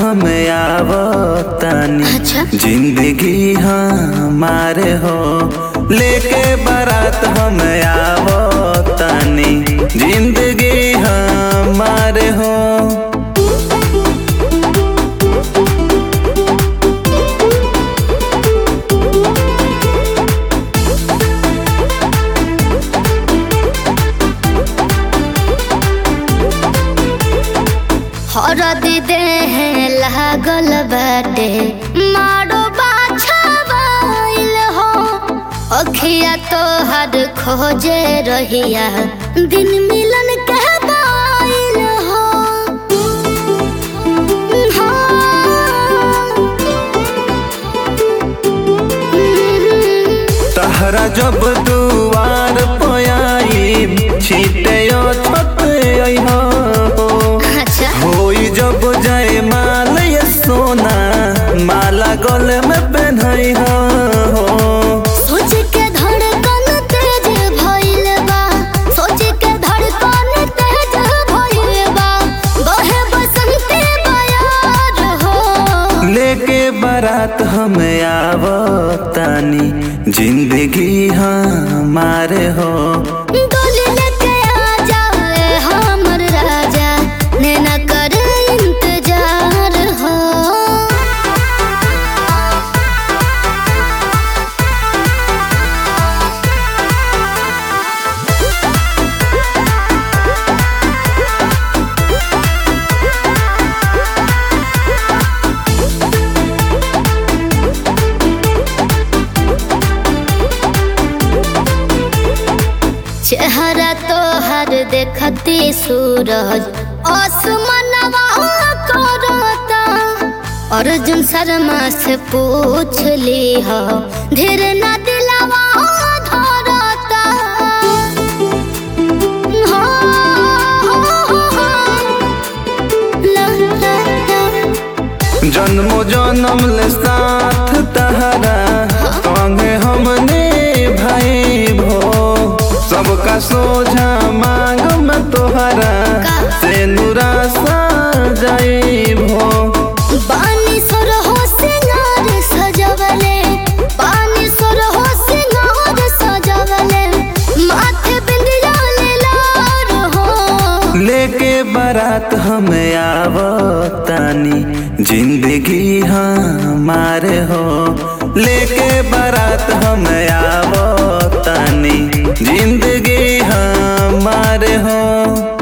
हम आवतानी अच्छा। जिंदगी हमारे हो लेके बारात हम आवतानी जिंदगी हमारे हो हरदी देह लागल बाटे मारो बाछावाइल हो अखिया तोहर खोजे रहिया दिन मिलन के बाइल हो तहरा जब दुआर पयाई छीटे छत अइहा हो अच्छा होई जब जय माल ये सोना माला गले में पहनाई हो सोच के धड़कन तेज भइल बा सोच के धड़कन तेज भइल बा बहे बसंती बयार हो लेके बारात हम आवतानी जिंदगी हमारे हो डोली लेके आ जाए हमर राजा नैना कर इंतजार हो चेहरा तोहर देखती सूरज आसमानवा करता अर्जुन शर्मा से पूछ ली हो धीर न दिलावा धरता हो, हो, हो, ला, ला, ला। जन्मो जन्म ले साथ तहरा संगे हमने भाई भो सबका सोझा मांग में तोहरा का? से नुरा सा जाई भो पानी सुर हो सिंगार सजवले पानी सुर हो सिंगार सजवले माथे बिंदिया ले लार हो लेके बारात हम आवतानी जिंदगी हमारे हो लेके बारात हम आवतानी जिंदगी हमारे हो